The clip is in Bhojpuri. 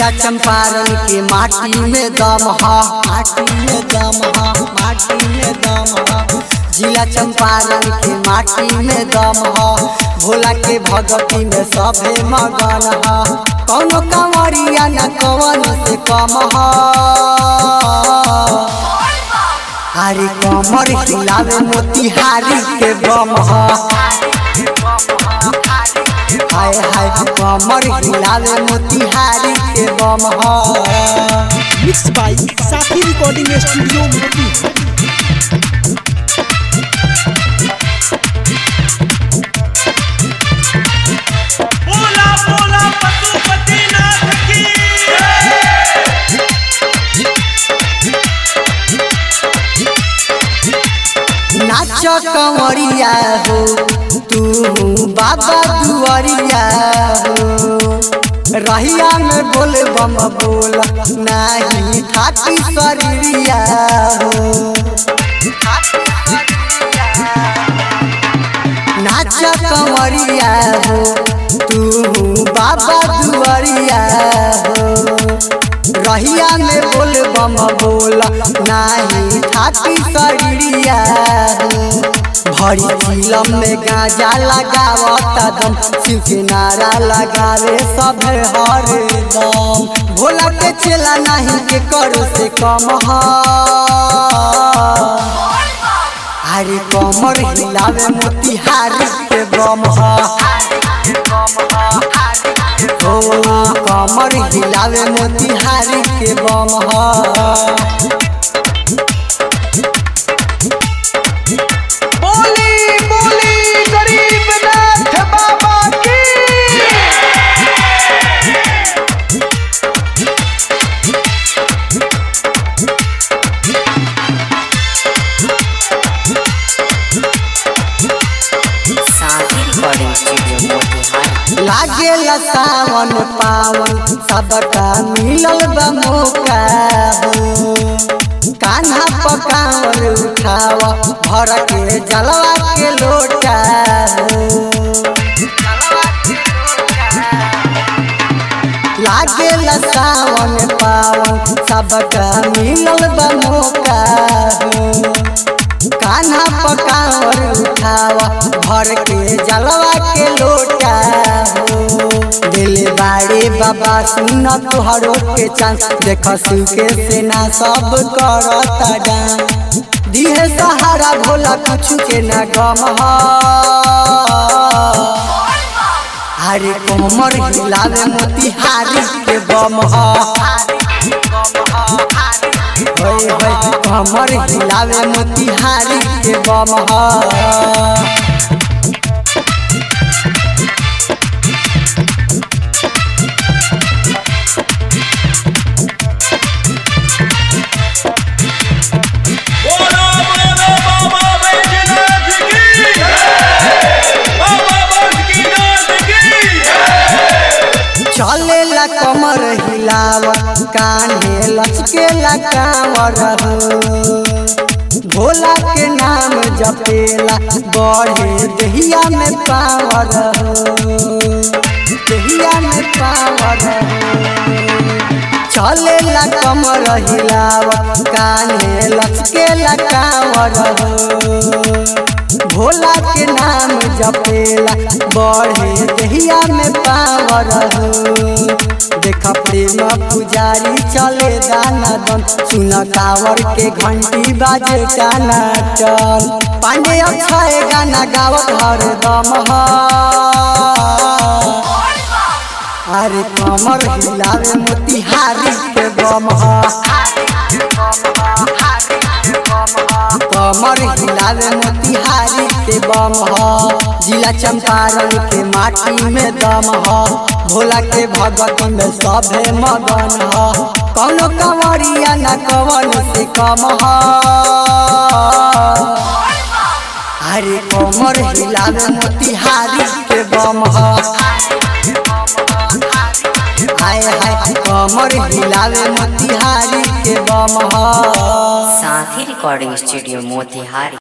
जिला चंपारण के माटी में दम ह माटी में दम ह माटी में दम ह जिला चंपारण के माटी में दम ह भोला के भगती में सभे मगन ह कौनो कंवरिया न कवन से कम ह हरी कमर हिलावे मोतिहारी के बम ह हाय हाय कमर हिलावे मोतिहारी के बम ह mix by Sathi recording studio मोती बोला बोला पशुपतिनाथ की नाच कंवरिया हो तू बाबा दुआरिया हो रहिया में बोल बम बोल नाही खाती शरीरिया हो नाच कंवरिया हो तू बाबा दुआरिया हो रहिया में बोल बम बोल नाही खाती शरीरिया हो भरी फिल्म में गांजा लगावत दम शिव के नारा लगावे सब हर दम भोला के चेला नहीं के करो से कम ह हरे कमर हिलावे मोतिहारी के बम ह ओ कमर हिलावे मोतिहारी के बम ह बोली बोली गरीबनाथ बाबा की साथी रिकॉर्डिंग स्टूडियो मोतिहारी लागे सावन पावन सबका मिलल बा मौका हो कान्हा पकावर उठाव भर के जलवा के लोटा हो लागे सावन पावन सबका मिलल बा मौका हो कान्हा पकावर उठावा भर के जलवा के लोटा हो दिल बाड़े बाबा सुन तुहरो के चांस देख शिव के सेना सब करता डांस दिहे सहारा भोला कुछ के न गम ह हरे कमर हिलावे मोतिहारी के बम ह होय होय कमर हिलावे मोतिहारी के बम ह बोला बोला बाबा बैजनाथ की बाबा बासुकीनाथ की चले ला कमर हिलाव कान्हे लचके ला कांवर हो भोला के नाम जपेला बढ़े दहिया में पावर हो दहिया में पावर हो चले ला कमर हिलाव कान्हे लचके ला कांवर हो भोला के नाम जपेला बढ़े दहिया में पावर हो देख प्रेम पुजारी चले दाना दन सुन कावर के घंटी बाजे काना चल पांडे अक्षय गाना गावत हर दम ह अरे कमर हिलावे मोतिहारी के बम ह कमर हिलावे मोतिहारी के बम ह जिला चंपारण के माटी में दम ह भोला के भगत में सभे मगन ह कौनो कंवरिया न कवन से कम ह अरे कमर हिलावे मोतिहारी के बम ह हाय हाय कमर हिलावे मोतिहारी के बम ह साथी रिकॉर्डिंग स्टूडियो मोतिहारी